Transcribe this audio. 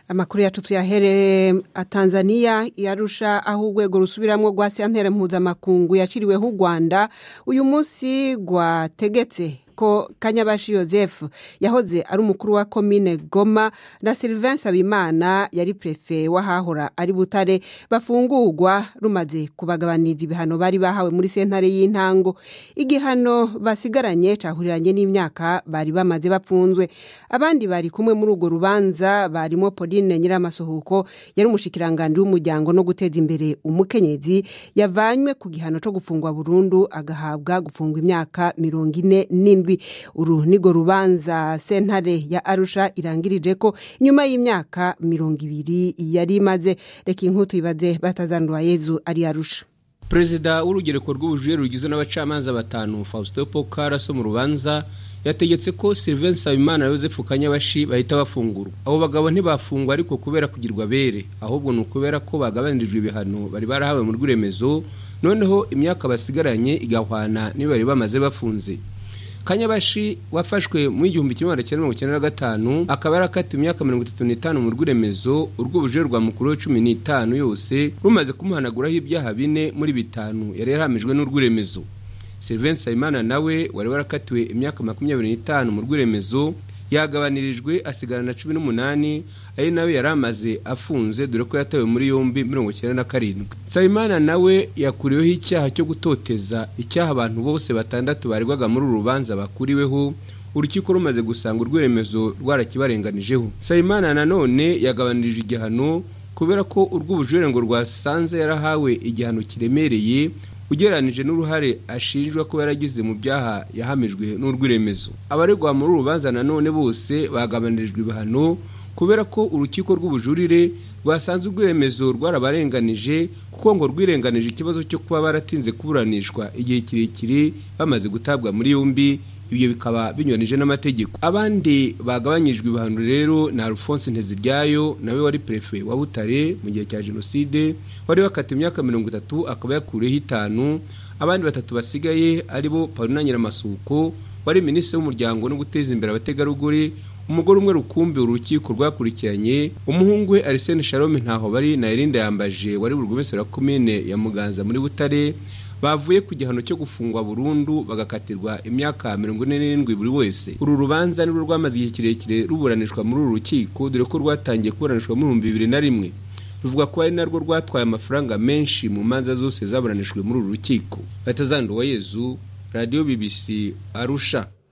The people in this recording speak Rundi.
amakuru yacu tuyahere Tanzania yarusha aho urwego rusubiramwo rwa sentere mpuzamakungu yaciriweho u Rwanda uyu munsi rwategetse ko kanyabashi Joseph yahoze ari umukuru wa komine Goma na Sylvain Sabimana yari prefe wahahora ari Butare bafungurwa rumaze kubagabaniriza ibihano bari bahawe muri sentare y'intango igihano basigaranye cahuriranye n'imyaka bari bamaze bapfunzwe abandi bari kumwe muri urwo rubanza barimo Pauline Nyiramasohuko yari umushikiranganje w'umuryango no guteza imbere umukenyezi yavanywe ku gihano co gufungwa burundu agahabwa gufungwa imyaka mirongo ine n'indwi uru nigo rubanza sentare ya arusha irangirije ko nyuma y'imyaka mirongo ibiri yari imaze reka inkuru tuyibaze batazandura yezu ari arusha perezida w'urugereko rw'ubujurire rugizwe n'abacamanza batanu faustin pokara so mu rubanza yategetse ko sylvain nsabimana na joseph kanyabashi bahita bafungurwa abo bagabo ntibafungwa ariko kubera kugirwa bere ahubwo ni ukubera ko bagabanyirijwe ibihano bari barahawe mu rw'iremezo noneho imyaka basigaranye igahwana niyo bari bamaze bafunze kanyabashi wafashwe mu igihumbi kimwe magana cyenda mirongo icyenda na gatanu akaba yarakatiwe imyaka mirongo itatu n'itanu mu rw'iremezo urw'ubujure rwa mukuru we cumi n'itanu yose rumaze kumuhanaguraho ibyaha bine muri bitanu yari yarahamijwe n'urw'iremezo sylvain nsabimana nawe wari warakatiwe imyaka makumyabiri n'itanu mu rw'iremezo yagabanirijwe asigarana cumi n'umunani ari nawe yari amaze afunze dore ko yatawe muri yombi mirongo icyenda na karindwi nsabimana nawe yakuriweho icyaha cyo gutoteza icyaha abantu bose batandatu baregwaga muri uru rubanza bakuriweho urukiko rumaze gusanga urw'iremezo rwarakibarenganijeho nsabimana nanone yagabanirije igihano kubera ko urw'ubujurire ngo rwasanze yarahawe igihano kiremereye ugereranije n'uruhare ashinjwa ko yaragize mu byaha yahamijwe n'urw'iremezo abaregwa muri uru rubanza nanone bose bagabanirijwe ibihano kubera ko urukiko rw'ubujurire rwasanze urw'iremezo rwarabarenganije kuko ngo rwirenganije ikibazo cyo kuba baratinze kuburanishwa igihe kirekire bamaze gutabwa muri yombi ibyo bikaba binyuranije n'amategeko abandi bagabanyijwe ibihano rero ni alphonse nteziryayo nawe wari perefe wa butare mu gihe cya jenoside wari wakata imyaka mirongo itatu akaba yakuriyeho itanu abandi batatu basigaye aribo paulina nyiramasuko wari minisitiri w'umuryango no guteza imbere abategarugori umugore umwe rukumbi urukiko rwakurikiranye umuhungu we arisene shalome ntaho bari na erinda yambaje wari burugumesero wa komine ya muganza muri butare bavuye ku gihano cyo gufungwa burundu bagakatirwa imyaka mirongo ine n'irindwi buri wese uru rubanza nirwo rwamaze igihe kirekire ruburanishwa muri uru rukiko dore ko rwatangiye kuburanishwa mu bihumbi bibiri na rimwe ruvuga ko ari narwo rwatwaye amafaranga menshi mu manza zose zaburanishwe muri uru rukiko batazanduwa yezu radiyo bbc arusha